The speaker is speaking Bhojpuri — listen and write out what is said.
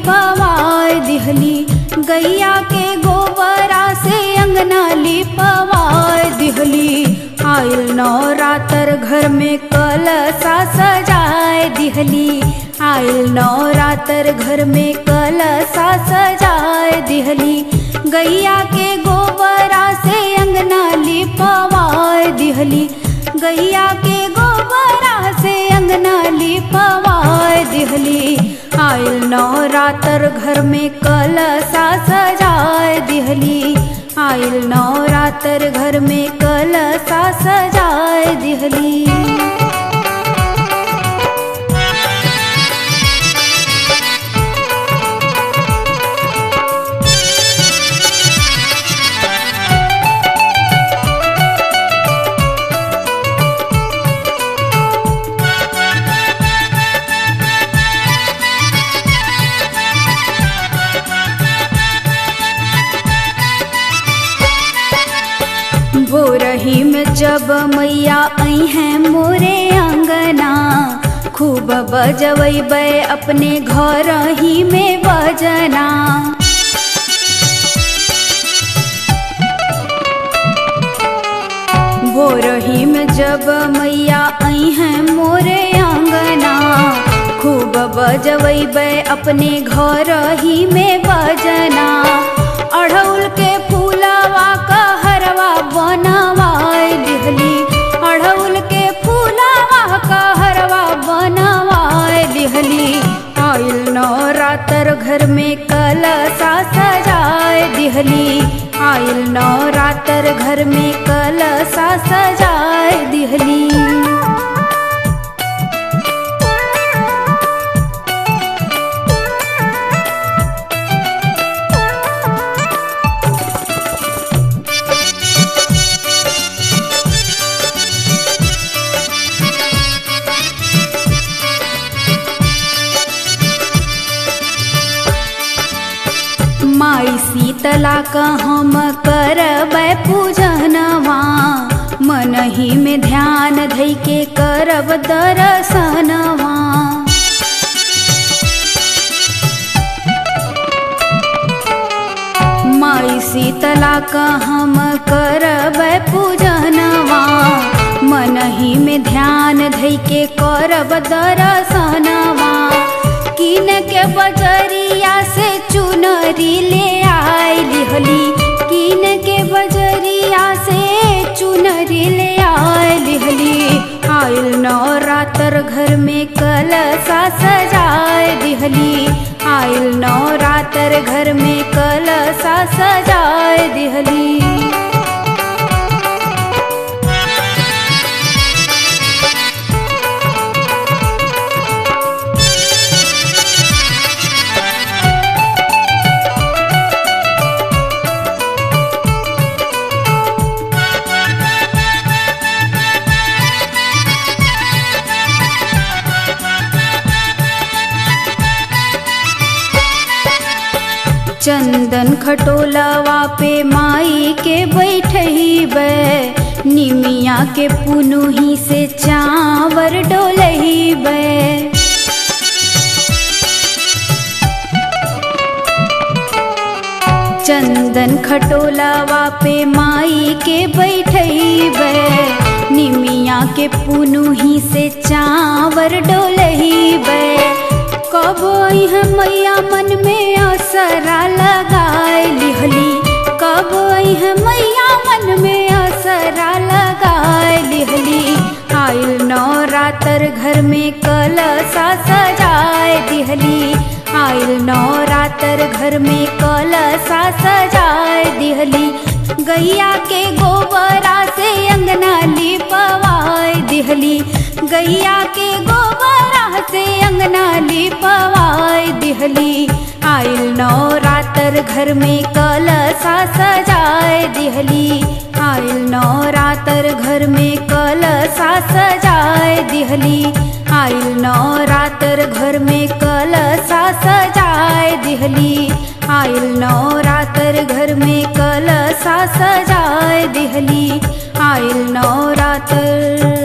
लिपवाय दिहली गैया के गोबरा से अंगना लिपवाय दिहली आयल नवरात्र घर में कलसा सजाए दिहली आयल नवरात्र घर में कलसा सजाए दिहली गैया के गोबरा से अंगना लिपवाए दिहली गैया के गोबरा से अंगना लिपवाए दिहली आयल नवरात्र घर में कलसा सजाए दिहली आयल नवरात्र घर में कलसा सजाए दिहली भोरही में जब मैया आई हैं मोरे अंगना खूब बजबै अपने घर ही में बजना भोरही में जब मैया आई हैं मोरे अंगना खूब बजबै अपने घर ही में बजना अढ़ौल के फूलवा का हरवा बनवाए लिहली अढ़ौल के फूलवा का हरवा बनवाए लिहली आयल नवरात्र घर में कलसा सजाए दिहली आयल नवरात्र घर में कलसा सजाए दिहली माई शीतला का हम करब पूजनवा मन ही में ध्यान धई के करब दर्शनवा माई शीतला का हम करब पूजनवा मन ही में ध्यान धई के करब दर्शनवा किन के बजरिया से चुनरी ले आई लिहली किन के बजरिया से चुनरी ले आई लिहली आयल नवरात्र घर में कलसा सजाए दिहली आयल नवरात्र घर में कलसा सजाए दिहली चंदन खटोलवा पे माई के बैठब निमिया के पुनुही से चावर डोलब चंदन खटोलवा पे माई के बैठब निमिया के पुनुही से चावर डोलब कब है मैया मन में असरा लगाए लिहली कब है मैया मन में असरा लगाए लिहली आयल नवरात्र घर में कलसा सजाए दिहली आयल नवरात्र घर में कलसा सजाए दिहली गैया के गोबरा से अंगना लिपवाए दिहली गैया के गोबरा से अंगना लिपवाए दिहली आयल नवरात्र घर में कलसा सजाए दिहली आयल नवरात्र घर में कलसा सजाए दिहली आयल नवरात्र घर में कलसा सजाए दिहली आयल नवरात्र घर में कलसा सजाए दिहली आयल नवरात्र